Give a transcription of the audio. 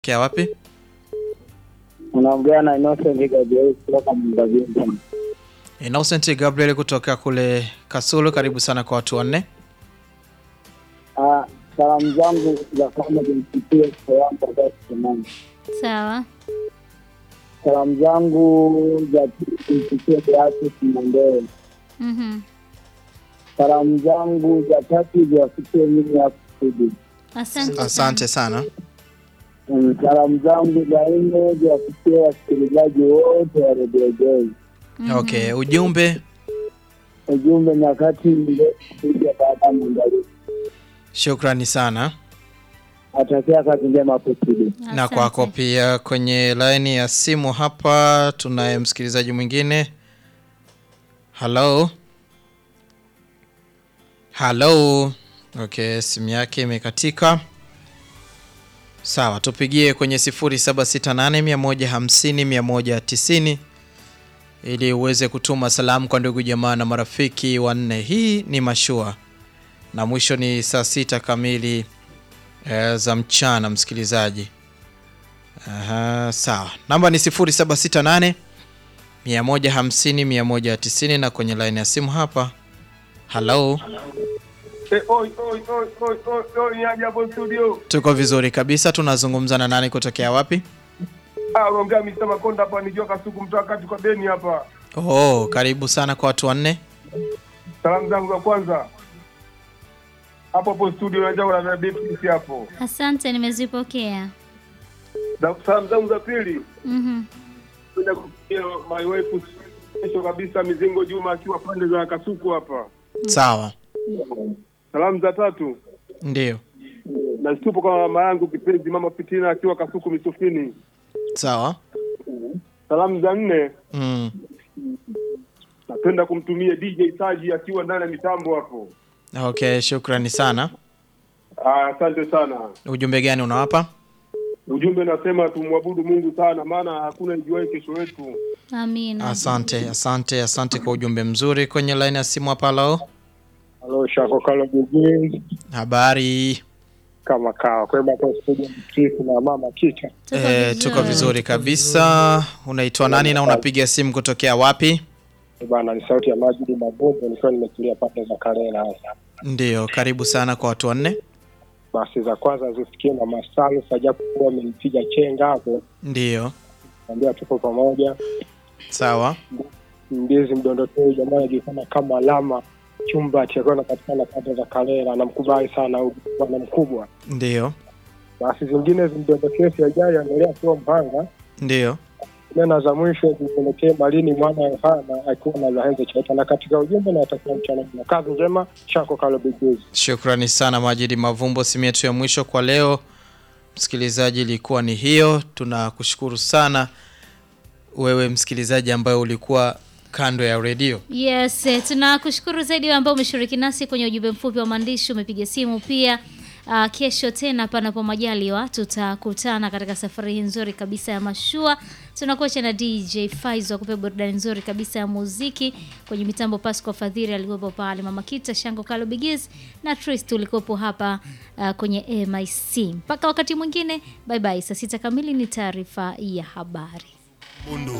Kia wapi? Unaongea na Innocent Gabriel kutoka Mbavinza. Innocent Gabriel kutoka kule Kasulu, karibu sana kwa watu wanne. Ah, salamu zangu za kwanza zimfikie mke wangu ambaye Kimani. Sawa. Salamu zangu za pili zimfikie Beatrice Mondeo. Mhm. Salamu zangu za tatu ziwafikie mimi hapo studio. Asante. sana. Asante sana. Mm, Salamu zangu za nne ziwafikie wasikilizaji wote wa redio Joy. Mhm. Okay, ujumbe. Ujumbe nyakati kuja baada ya maandalizi. Shukrani sana. Atakia kazi njema hapo studio. Na Asante. kwako pia. Kwenye laini ya simu hapa tunaye msikilizaji mwingine. Halo, halo. Okay, simu yake imekatika. Sawa, tupigie kwenye 0768150190 ili uweze kutuma salamu kwa ndugu jamaa na marafiki wanne. Hii ni mashua na mwisho ni saa sita kamili eh, za mchana msikilizaji. Aha, sawa. Namba ni 0768 150 190 na kwenye line ya simu hapa. Hello. Eh, oi, oi, oi, oi, oi, oi, ni aje hapo studio. Tuko vizuri kabisa. Tunazungumza na nani kutokea wapi? Ah, unaongea Mr. Makonda hapa nikiwa Kasuku mtoa kati kwa Beni hapa. Oh, karibu sana kwa watu wanne. Salamu zangu za kwanza. Hapo hapo studio unajua kuna na Beatrice hapo. Asante, nimezipokea. Na salamu zangu za pili. Mhm. Kwenda kufikia my wife kesho kabisa Mizingo Juma akiwa pande za Kasuku hapa. Sawa. Salamu za tatu. Ndio. Na tupo kwa mama yangu kipenzi mama Fitina akiwa Kasuku Misufini. Sawa. Salamu za nne. Mm. Napenda kumtumia DJ Saji akiwa ndani ya mitambo hapo. Okay, shukrani sana. Ah, asante sana. Ujumbe gani unawapa? Ujumbe nasema tumwabudu Mungu sana, maana hakuna ijuaye kesho yetu. Amina. Asante, asante, asante kwa ujumbe mzuri. Kwenye line ya simu hapa leo. Halo, Shako Kalo Jijini Habari. kama kawa kwema kwa studio Mkristo na mama Kicha. Tuko Eh, vizuri. tuko vizuri kabisa. Unaitwa nani na unapiga simu kutokea wapi? Eh, Bwana ni sauti ya Majidi Mabombo nikiwa nimetulia pande za Karela hasa. Ndio, karibu sana kwa watu wanne. Basi za kwanza zifikie na Masalu sajapo kuwa amenipiga chenga hapo, Ndio, naambia tuko pamoja. sawa. Mbizi mdondokeo jamaa anajulikana kama alama chumba atakuwa anapatikana pande za Karela, namkubali sana huyu bwana mkubwa. Ndio, Basi zingine zimdondokee siajali anaendelea kuwa Mpanga ndio. nena za mwisho zipelekee Malini mwana Yohana akiwa na Zahenze Chaita, na katika ujumbe na watakia mchana na kazi njema. Shako Kalo Bigezi. Shukrani sana Majidi Mavumbo. Simu yetu ya mwisho kwa leo, msikilizaji, ilikuwa ni hiyo. Tunakushukuru sana wewe msikilizaji ambaye ulikuwa kando ya redio. Yes, eh, tunakushukuru zaidi wewe ambao umeshiriki nasi kwenye ujumbe mfupi wa maandishi, umepiga simu pia. Uh, kesho tena panapo majaliwa tutakutana katika safari hii nzuri kabisa ya mashua. Tunakuacha na DJ Faizo akupe burudani nzuri kabisa ya muziki kwenye mitambo. Pasco Fadhili alikuwepo pale, Mama Kita Shango Kalo Bigiz na Trist ulikuwepo hapa uh, kwenye MIC. Mpaka wakati mwingine, bye bye. Saa sita kamili ni taarifa ya habari. Bundu